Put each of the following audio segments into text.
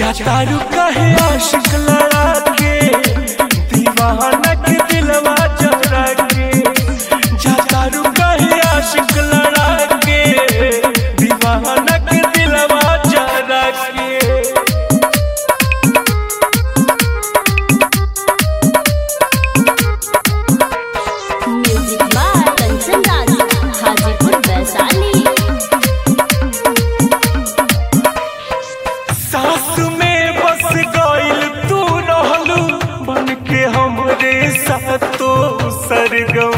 जातारू कहे आशिक लड़ा के दीवाना के दिलवा जरा के जातारू कहे आशिक लड़ा के दीवाना के दिलवा जरा के म्यूजिक बाय कंचन राज हाजीपुर वैशाली सास में बस गइल तू रहलू बन के हमरे सातो सरगम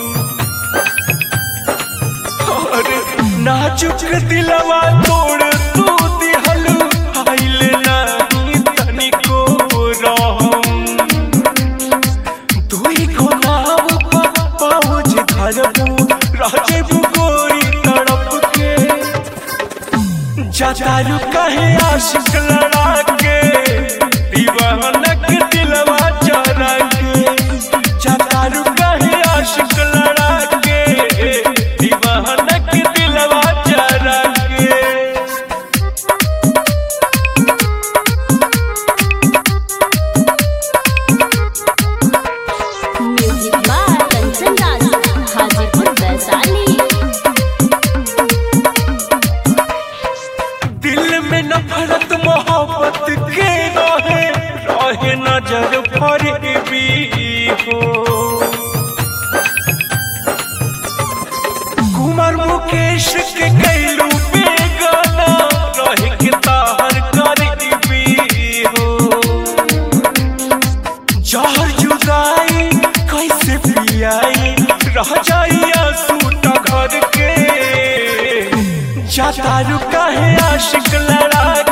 और नाजुक दिलवा तोड़ तू दिहलू आइल नहीं तनिको रहम दुई को नाव पर पहुँच धरबू राजेबू गोरी तड़प के जातारू कहे आशिक लड़ा के दीवानक दिलवा जरा के जातारू कहे आशिक लड़ा के दीवानक दिलवा जरा के म्यूजिक बाय कंचन राज हाजीपुर वैशाली दिल में नफरत मोहब्बत के रहे रहे नजर फरेबी हो कुमार मुकेश के कैलू बेगाना रहे के ताहर करीबी हो जहर जुदाई कैसे पियाई रह जाई आंसू घर के जातारू काहे आशिक लड़ा